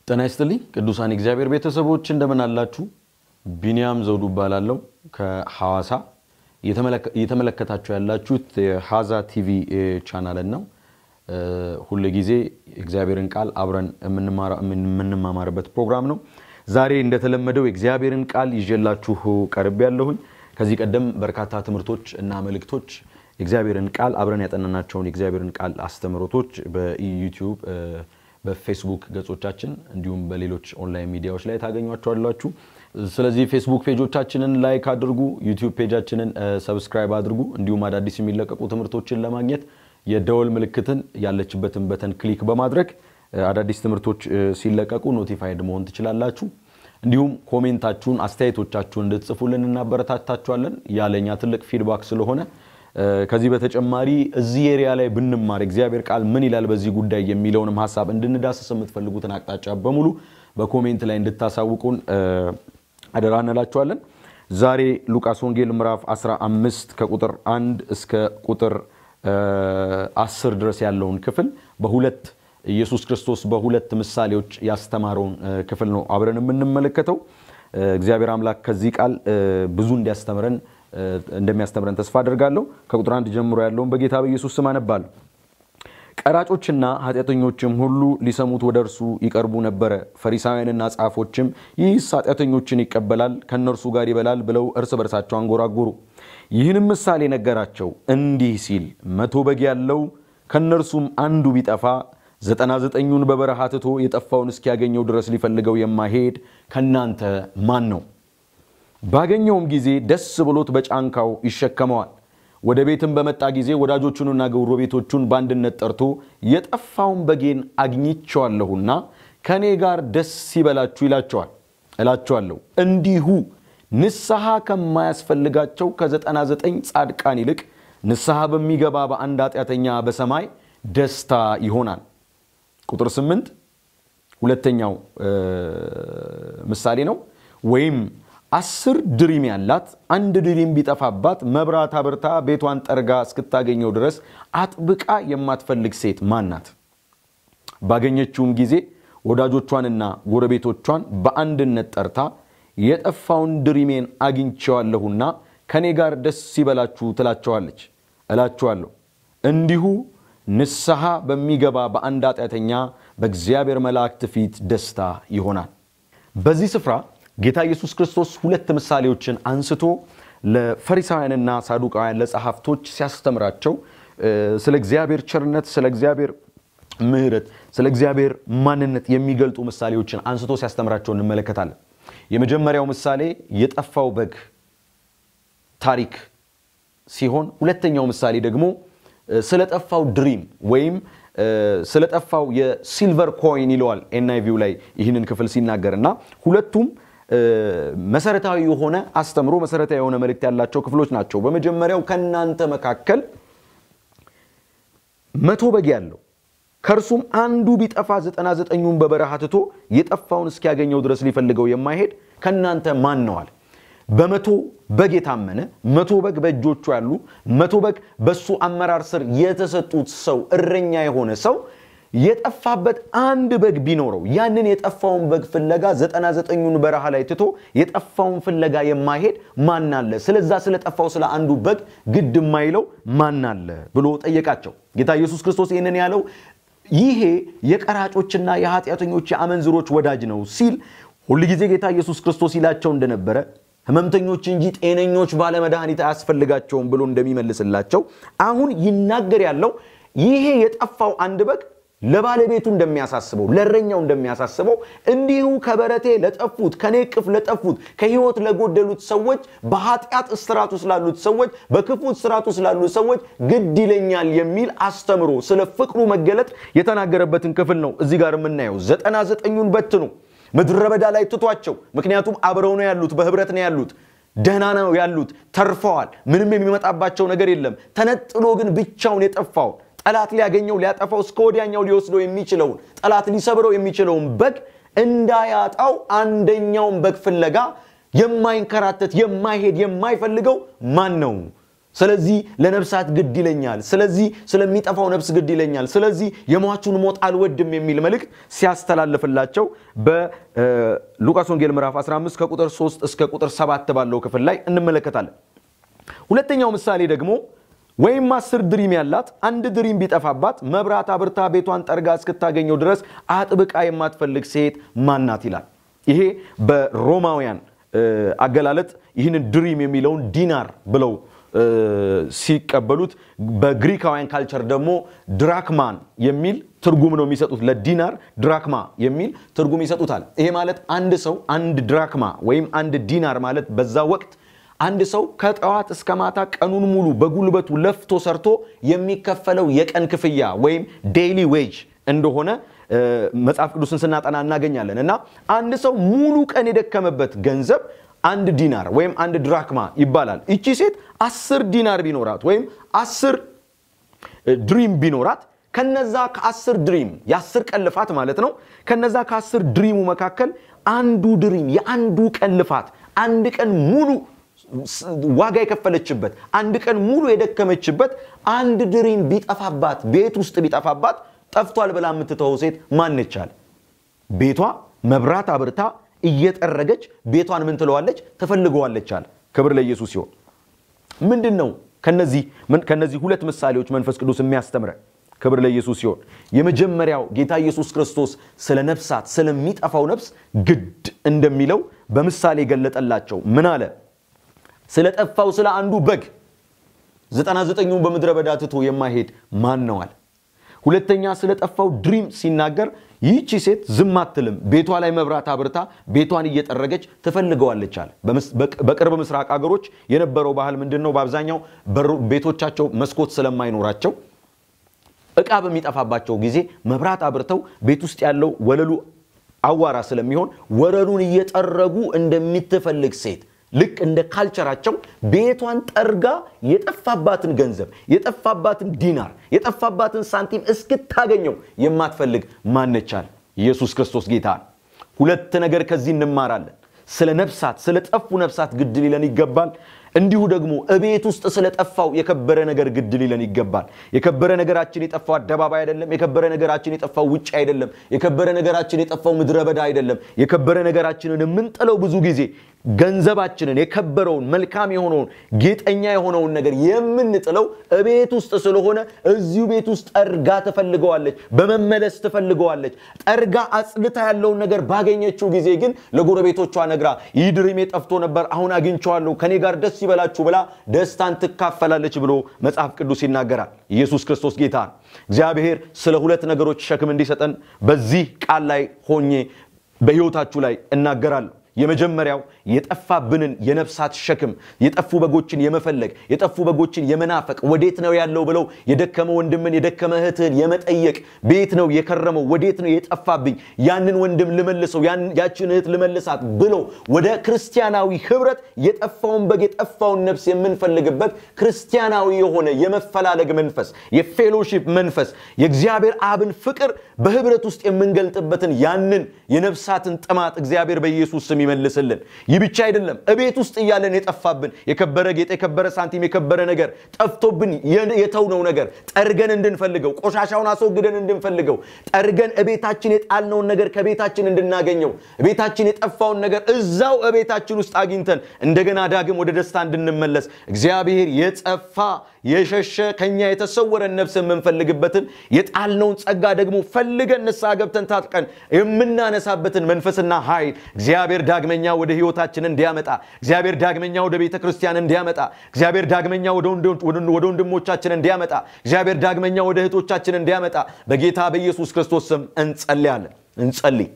ጤና ይስጥልኝ ቅዱሳን እግዚአብሔር ቤተሰቦች እንደምን አላችሁ? ቢንያም ዘውዱ እባላለሁ ከሐዋሳ። እየተመለከታችሁ ያላችሁት የሀዛ ቲቪ ቻናልን ነው። ሁል ጊዜ እግዚአብሔርን ቃል አብረን የምንማማርበት ፕሮግራም ነው። ዛሬ እንደተለመደው የእግዚአብሔርን ቃል ይዤላችሁ ቀርብ ያለሁኝ። ከዚህ ቀደም በርካታ ትምህርቶች እና መልእክቶች የእግዚአብሔርን ቃል አብረን ያጠናናቸውን የእግዚአብሔርን ቃል አስተምህሮቶች በዩቲዩብ በፌስቡክ ገጾቻችን እንዲሁም በሌሎች ኦንላይን ሚዲያዎች ላይ ታገኟቸዋላችሁ። ስለዚህ ፌስቡክ ፔጆቻችንን ላይክ አድርጉ፣ ዩቲዩብ ፔጃችንን ሰብስክራይብ አድርጉ። እንዲሁም አዳዲስ የሚለቀቁ ትምህርቶችን ለማግኘት የደወል ምልክትን ያለችበትን በተን ክሊክ በማድረግ አዳዲስ ትምህርቶች ሲለቀቁ ኖቲፋይድ መሆን ትችላላችሁ። እንዲሁም ኮሜንታችሁን፣ አስተያየቶቻችሁን እንድትጽፉልን እናበረታታችኋለን። ያለኛ ትልቅ ፊድባክ ስለሆነ ከዚህ በተጨማሪ እዚህ ኤሪያ ላይ ብንማር እግዚአብሔር ቃል ምን ይላል በዚህ ጉዳይ የሚለውንም ሀሳብ እንድንዳስስ የምትፈልጉትን አቅጣጫ በሙሉ በኮሜንት ላይ እንድታሳውቁን አደራ እንላችኋለን። ዛሬ ሉቃስ ወንጌል ምዕራፍ 15 ከቁጥር 1 እስከ ቁጥር 10 ድረስ ያለውን ክፍል በሁለት ኢየሱስ ክርስቶስ በሁለት ምሳሌዎች ያስተማረውን ክፍል ነው አብረን የምንመለከተው። እግዚአብሔር አምላክ ከዚህ ቃል ብዙ እንዲያስተምረን እንደሚያስተምረን ተስፋ አድርጋለሁ። ከቁጥር አንድ ጀምሮ ያለውን በጌታ በኢየሱስ ስም አነባለሁ። ቀራጮችና ኃጢአተኞችም ሁሉ ሊሰሙት ወደ እርሱ ይቀርቡ ነበረ። ፈሪሳውያንና ጻፎችም ይህስ ኃጢአተኞችን ይቀበላል፣ ከእነርሱ ጋር ይበላል ብለው እርስ በርሳቸው አንጎራጎሩ። ይህንም ምሳሌ ነገራቸው እንዲህ ሲል መቶ በግ ያለው ከእነርሱም አንዱ ቢጠፋ ዘጠና ዘጠኙን በበረሃ ትቶ የጠፋውን እስኪያገኘው ድረስ ሊፈልገው የማይሄድ ከእናንተ ማን ነው? ባገኘውም ጊዜ ደስ ብሎት በጫንካው ይሸከመዋል። ወደ ቤትም በመጣ ጊዜ ወዳጆቹንና ጎረቤቶቹን በአንድነት ጠርቶ የጠፋውን በጌን አግኝቼዋለሁና ከእኔ ጋር ደስ ይበላችሁ ይላቸዋል። እላቸዋለሁ እንዲሁ ንስሐ ከማያስፈልጋቸው ከዘጠና ዘጠኝ ጻድቃን ይልቅ ንስሐ በሚገባ በአንድ ኃጢአተኛ በሰማይ ደስታ ይሆናል። ቁጥር ስምንት ሁለተኛው ምሳሌ ነው ወይም አስር ድሪም ያላት አንድ ድሪም ቢጠፋባት መብራት አብርታ ቤቷን ጠርጋ እስክታገኘው ድረስ አጥብቃ የማትፈልግ ሴት ማን ናት? ባገኘችውም ጊዜ ወዳጆቿንና ጎረቤቶቿን በአንድነት ጠርታ የጠፋውን ድሪሜን አግኝቼዋለሁና ከእኔ ጋር ደስ ይበላችሁ ትላቸዋለች። እላችኋለሁ እንዲሁ ንስሐ በሚገባ በአንድ ኃጢአተኛ በእግዚአብሔር መላእክት ፊት ደስታ ይሆናል። በዚህ ስፍራ ጌታ ኢየሱስ ክርስቶስ ሁለት ምሳሌዎችን አንስቶ ለፈሪሳውያንና ሳዱቃውያን ለጸሐፍቶች ሲያስተምራቸው ስለ እግዚአብሔር ቸርነት፣ ስለ እግዚአብሔር ምሕረት፣ ስለ እግዚአብሔር ማንነት የሚገልጡ ምሳሌዎችን አንስቶ ሲያስተምራቸው እንመለከታለን። የመጀመሪያው ምሳሌ የጠፋው በግ ታሪክ ሲሆን ሁለተኛው ምሳሌ ደግሞ ስለጠፋው ድሪም ወይም ስለጠፋው የሲልቨር ኮይን ይለዋል ኤንአይቪው ላይ ይህንን ክፍል ሲናገር እና ሁለቱም መሰረታዊ የሆነ አስተምሮ መሰረታዊ የሆነ መልእክት ያላቸው ክፍሎች ናቸው። በመጀመሪያው ከእናንተ መካከል መቶ በግ ያለው ከእርሱም አንዱ ቢጠፋ ዘጠና ዘጠኙን በበረሃ ትቶ የጠፋውን እስኪያገኘው ድረስ ሊፈልገው የማይሄድ ከእናንተ ማን ነዋል? በመቶ በግ የታመነ መቶ በግ በእጆቹ ያሉ መቶ በግ በሱ አመራር ስር የተሰጡት ሰው እረኛ የሆነ ሰው የጠፋበት አንድ በግ ቢኖረው ያንን የጠፋውን በግ ፍለጋ ዘጠና ዘጠኙን በረሃ ላይ ትቶ የጠፋውን ፍለጋ የማይሄድ ማን አለ? ስለዛ ስለጠፋው ስለ አንዱ በግ ግድ የማይለው ማን አለ ብሎ ጠየቃቸው። ጌታ ኢየሱስ ክርስቶስ ይህንን ያለው ይሄ የቀራጮችና የኃጢአተኞች የአመንዝሮች ወዳጅ ነው ሲል ሁልጊዜ ጌታ ኢየሱስ ክርስቶስ ይላቸው እንደነበረ ሕመምተኞች እንጂ ጤነኞች ባለመድኃኒት አያስፈልጋቸውም ብሎ እንደሚመልስላቸው አሁን ይናገር ያለው ይሄ የጠፋው አንድ በግ ለባለቤቱ እንደሚያሳስበው ለእረኛው እንደሚያሳስበው እንዲሁ ከበረቴ ለጠፉት ከኔ እቅፍ ለጠፉት ከህይወት ለጎደሉት ሰዎች በኃጢአት እስራት ውስጥ ላሉት ሰዎች በክፉ እስራት ውስጥ ላሉት ሰዎች ግድ ይለኛል የሚል አስተምሮ ስለ ፍቅሩ መገለጥ የተናገረበትን ክፍል ነው እዚህ ጋር የምናየው። ዘጠና ዘጠኙን በትኑ ምድረ በዳ ላይ ትቷቸው። ምክንያቱም አብረው ነው ያሉት፣ በህብረት ነው ያሉት፣ ደህና ነው ያሉት፣ ተርፈዋል። ምንም የሚመጣባቸው ነገር የለም። ተነጥሎ ግን ብቻውን የጠፋውን ጠላት ሊያገኘው ሊያጠፋው እስከ ወዲያኛው ሊወስደው የሚችለውን ጠላት ሊሰብረው የሚችለውን በግ እንዳያጣው አንደኛውን በግ ፍለጋ የማይንከራተት የማይሄድ የማይፈልገው ማን ነው ስለዚህ ለነፍሳት ግድ ይለኛል፣ ስለዚህ ስለሚጠፋው ነፍስ ግድ ይለኛል፣ ስለዚህ የሟቹን ሞት አልወድም የሚል መልእክት ሲያስተላልፍላቸው በሉቃስ ወንጌል ምዕራፍ 15 ከቁጥር 3 እስከ ቁጥር 7 ባለው ክፍል ላይ እንመለከታለን። ሁለተኛው ምሳሌ ደግሞ ወይም አስር ድሪም ያላት አንድ ድሪም ቢጠፋባት መብራት አብርታ ቤቷን ጠርጋ እስክታገኘው ድረስ አጥብቃ የማትፈልግ ሴት ማናት ይላል። ይሄ በሮማውያን አገላለጥ ይህንን ድሪም የሚለውን ዲናር ብለው ሲቀበሉት በግሪካውያን ካልቸር ደግሞ ድራክማን የሚል ትርጉም ነው የሚሰጡት። ለዲናር ድራክማ የሚል ትርጉም ይሰጡታል። ይሄ ማለት አንድ ሰው አንድ ድራክማ ወይም አንድ ዲናር ማለት በዛ ወቅት አንድ ሰው ከጠዋት እስከ ማታ ቀኑን ሙሉ በጉልበቱ ለፍቶ ሰርቶ የሚከፈለው የቀን ክፍያ ወይም ዴይሊ ዌጅ እንደሆነ መጽሐፍ ቅዱስን ስናጠና እናገኛለን። እና አንድ ሰው ሙሉ ቀን የደከመበት ገንዘብ አንድ ዲናር ወይም አንድ ድራክማ ይባላል። ይቺ ሴት አስር ዲናር ቢኖራት ወይም አስር ድሪም ቢኖራት ከነዛ ከአስር ድሪም የአስር ቀን ልፋት ማለት ነው። ከነዛ ከአስር ድሪሙ መካከል አንዱ ድሪም የአንዱ ቀን ልፋት አንድ ቀን ሙሉ ዋጋ የከፈለችበት አንድ ቀን ሙሉ የደከመችበት አንድ ድሪም ቢጠፋባት ቤት ውስጥ ቢጠፋባት ጠፍቷል ብላ የምትተወው ሴት ማነች? አለ ቤቷ መብራት አብርታ እየጠረገች ቤቷን ምን ትለዋለች? ትፈልገዋለች አለ። ክብር ለኢየሱስ ሲሆን ምንድን ነው ከነዚህ ሁለት ምሳሌዎች መንፈስ ቅዱስ የሚያስተምረን? ክብር ለኢየሱስ ሲሆን የመጀመሪያው ጌታ ኢየሱስ ክርስቶስ ስለ ነፍሳት ስለሚጠፋው ነፍስ ግድ እንደሚለው በምሳሌ ገለጠላቸው። ምን አለ? ስለ ጠፋው ስለ አንዱ በግ ዘጠና ዘጠኙን በምድረ በዳ ትቶ የማይሄድ ማን ነው አለ። ሁለተኛ ስለ ጠፋው ድሪም ሲናገር ይህቺ ሴት ዝም አትልም፣ ቤቷ ላይ መብራት አብርታ ቤቷን እየጠረገች ትፈልገዋለች አለ። በቅርብ ምስራቅ አገሮች የነበረው ባህል ምንድን ነው? በአብዛኛው ቤቶቻቸው መስኮት ስለማይኖራቸው እቃ በሚጠፋባቸው ጊዜ መብራት አብርተው ቤት ውስጥ ያለው ወለሉ አዋራ ስለሚሆን ወለሉን እየጠረጉ እንደምትፈልግ ሴት ልክ እንደ ካልቸራቸው ቤቷን ጠርጋ የጠፋባትን ገንዘብ የጠፋባትን ዲናር የጠፋባትን ሳንቲም እስክታገኘው የማትፈልግ ማነቻል? ኢየሱስ ክርስቶስ ጌታ። ሁለት ነገር ከዚህ እንማራለን። ስለ ነፍሳት ስለ ጠፉ ነፍሳት ግድ ሊለን ይገባል። እንዲሁ ደግሞ እቤት ውስጥ ስለጠፋው የከበረ ነገር ግድ ሊለን ይገባል። የከበረ ነገራችን የጠፋው አደባባይ አይደለም። የከበረ ነገራችን የጠፋው ውጭ አይደለም። የከበረ ነገራችን የጠፋው ምድረ በዳ አይደለም። የከበረ ነገራችንን የምንጥለው ብዙ ጊዜ ገንዘባችንን የከበረውን መልካም የሆነውን ጌጠኛ የሆነውን ነገር የምንጥለው እቤት ውስጥ ስለሆነ እዚሁ ቤት ውስጥ ጠርጋ ትፈልገዋለች፣ በመመለስ ትፈልገዋለች። ጠርጋ አጽድታ ያለውን ነገር ባገኘችው ጊዜ ግን ለጎረቤቶቿ ነግራ ይህ ድሪሜ ጠፍቶ ነበር፣ አሁን አግኝቼዋለሁ፣ ከኔ ጋር ደስ ይበላችሁ ብላ ደስታን ትካፈላለች ብሎ መጽሐፍ ቅዱስ ይናገራል። ኢየሱስ ክርስቶስ ጌታ። እግዚአብሔር ስለ ሁለት ነገሮች ሸክም እንዲሰጠን በዚህ ቃል ላይ ሆኜ በሕይወታችሁ ላይ እናገራለሁ። የመጀመሪያው የጠፋብንን የነፍሳት ሸክም የጠፉ በጎችን የመፈለግ የጠፉ በጎችን የመናፈቅ ወዴት ነው ያለው ብለው የደከመ ወንድምን የደከመ እህትህን የመጠየቅ ቤት ነው የከረመው ወዴት ነው የጠፋብኝ ያንን ወንድም ልመልሰው ያችን እህት ልመልሳት ብለው ወደ ክርስቲያናዊ ህብረት የጠፋውን በግ የጠፋውን ነፍስ የምንፈልግበት ክርስቲያናዊ የሆነ የመፈላለግ መንፈስ የፌሎሺፕ መንፈስ የእግዚአብሔር አብን ፍቅር በህብረት ውስጥ የምንገልጥበትን ያንን የነፍሳትን ጥማት እግዚአብሔር በኢየሱስ ስም ይመልስልን። ይህ ብቻ አይደለም። እቤት ውስጥ እያለን የጠፋብን የከበረ ጌጥ፣ የከበረ ሳንቲም፣ የከበረ ነገር ጠፍቶብን የተውነው ነገር ጠርገን እንድንፈልገው፣ ቆሻሻውን አስወግደን እንድንፈልገው፣ ጠርገን እቤታችን የጣልነውን ነገር ከቤታችን እንድናገኘው፣ ቤታችን የጠፋውን ነገር እዛው እቤታችን ውስጥ አግኝተን እንደገና ዳግም ወደ ደስታ እንድንመለስ እግዚአብሔር የጠፋ የሸሸ ከኛ የተሰወረን ነፍስ የምንፈልግበትን የጣልነውን ጸጋ ደግሞ ፈልገን ንስሐ ገብተን ታጥቀን የምናነሳበትን መንፈስና ኃይል እግዚአብሔር ዳግመኛ ወደ ህይወታችን እንዲያመጣ እግዚአብሔር ዳግመኛ ወደ ቤተ ክርስቲያን እንዲያመጣ እግዚአብሔር ዳግመኛ ወደ ወንድሞቻችን እንዲያመጣ እግዚአብሔር ዳግመኛ ወደ እህቶቻችን እንዲያመጣ በጌታ በኢየሱስ ክርስቶስ ስም እንጸልያለን። እንጸልይ።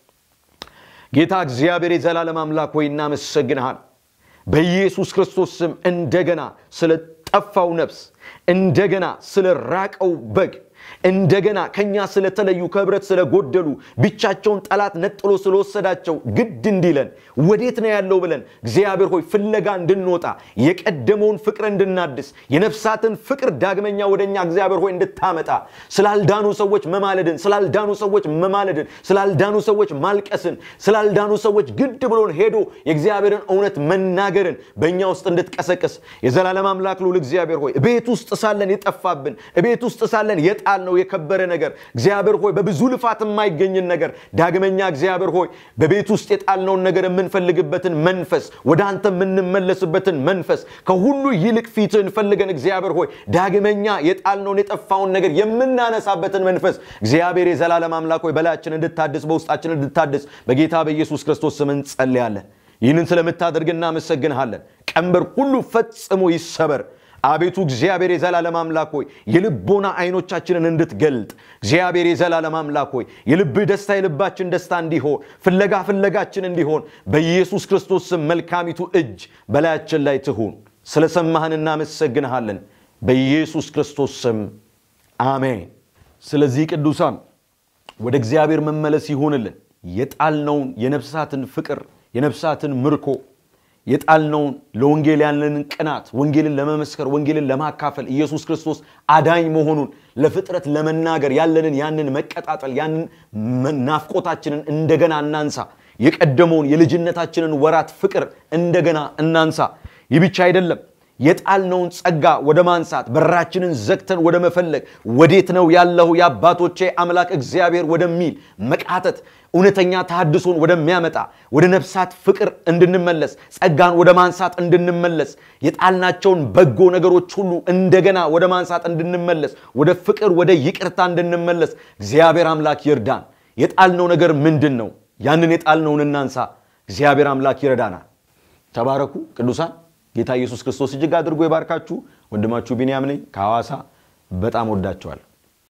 ጌታ እግዚአብሔር የዘላለም አምላክ ሆይ እናመሰግንሃል። በኢየሱስ ክርስቶስ ስም እንደገና ስለ ጠፋው ነፍስ እንደገና ስለ ራቀው በግ እንደገና ከኛ ስለተለዩ ከህብረት ስለጎደሉ ብቻቸውን ጠላት ነጥሎ ስለወሰዳቸው ግድ እንዲለን ወዴት ነው ያለው ብለን እግዚአብሔር ሆይ ፍለጋ እንድንወጣ የቀደመውን ፍቅር እንድናድስ የነፍሳትን ፍቅር ዳግመኛ ወደኛ እግዚአብሔር ሆይ እንድታመጣ ስላልዳኑ ሰዎች መማለድን ስላልዳኑ ሰዎች መማለድን ስላልዳኑ ሰዎች ማልቀስን ስላልዳኑ ሰዎች ግድ ብሎን ሄዶ የእግዚአብሔርን እውነት መናገርን በእኛ ውስጥ እንድትቀሰቅስ የዘላለም አምላክ ልዑል እግዚአብሔር ሆይ ቤት ውስጥ ሳለን የጠፋብን ቤት ውስጥ ሳለን የጣልነው የከበረ ነገር እግዚአብሔር ሆይ በብዙ ልፋት የማይገኝን ነገር ዳግመኛ እግዚአብሔር ሆይ በቤት ውስጥ የጣልነውን ነገር የምንፈልግበትን መንፈስ ወደ አንተ የምንመለስበትን መንፈስ ከሁሉ ይልቅ ፊትህን ፈልገን እግዚአብሔር ሆይ ዳግመኛ የጣልነውን የጠፋውን ነገር የምናነሳበትን መንፈስ እግዚአብሔር የዘላለም አምላክ ሆይ በላያችን እንድታድስ በውስጣችን እንድታድስ በጌታ በኢየሱስ ክርስቶስ ስም እንጸልያለን። ይህንን ስለምታደርግ እናመሰግንሃለን። ቀንበር ሁሉ ፈጽሞ ይሰበር። አቤቱ እግዚአብሔር የዘላለም አምላክ ሆይ የልቦና አይኖቻችንን እንድትገልጥ እግዚአብሔር የዘላለም አምላክ ሆይ የልብህ ደስታ የልባችን ደስታ እንዲሆን ፍለጋ ፍለጋችን እንዲሆን በኢየሱስ ክርስቶስ ስም መልካሚቱ እጅ በላያችን ላይ ትሁን። ስለሰማህን እናመሰግንሃለን። በኢየሱስ ክርስቶስ ስም አሜን። ስለዚህ ቅዱሳን ወደ እግዚአብሔር መመለስ ይሁንልን። የጣልነውን የነፍሳትን ፍቅር የነፍሳትን ምርኮ የጣልነውን ለወንጌል ያለንን ቅናት ወንጌልን ለመመስከር ወንጌልን ለማካፈል ኢየሱስ ክርስቶስ አዳኝ መሆኑን ለፍጥረት ለመናገር ያለንን ያንን መቀጣጠል ያንን ናፍቆታችንን እንደገና እናንሳ። የቀደመውን የልጅነታችንን ወራት ፍቅር እንደገና እናንሳ። ይህ ብቻ አይደለም። የጣልነውን ጸጋ ወደ ማንሳት በራችንን ዘግተን ወደ መፈለግ ወዴት ነው ያለሁ የአባቶቼ አምላክ እግዚአብሔር ወደሚል መቃተት እውነተኛ ተሐድሶን ወደሚያመጣ ወደ ነፍሳት ፍቅር እንድንመለስ ጸጋን ወደ ማንሳት እንድንመለስ የጣልናቸውን በጎ ነገሮች ሁሉ እንደገና ወደ ማንሳት እንድንመለስ ወደ ፍቅር ወደ ይቅርታ እንድንመለስ እግዚአብሔር አምላክ ይርዳን። የጣልነው ነገር ምንድን ነው? ያንን የጣልነውን እናንሳ። እግዚአብሔር አምላክ ይረዳናል። ተባረኩ ቅዱሳን። ጌታ ኢየሱስ ክርስቶስ እጅግ አድርጎ ይባርካችሁ። ወንድማችሁ ቢንያም ነኝ ከሐዋሳ። በጣም ወዳችኋለሁ።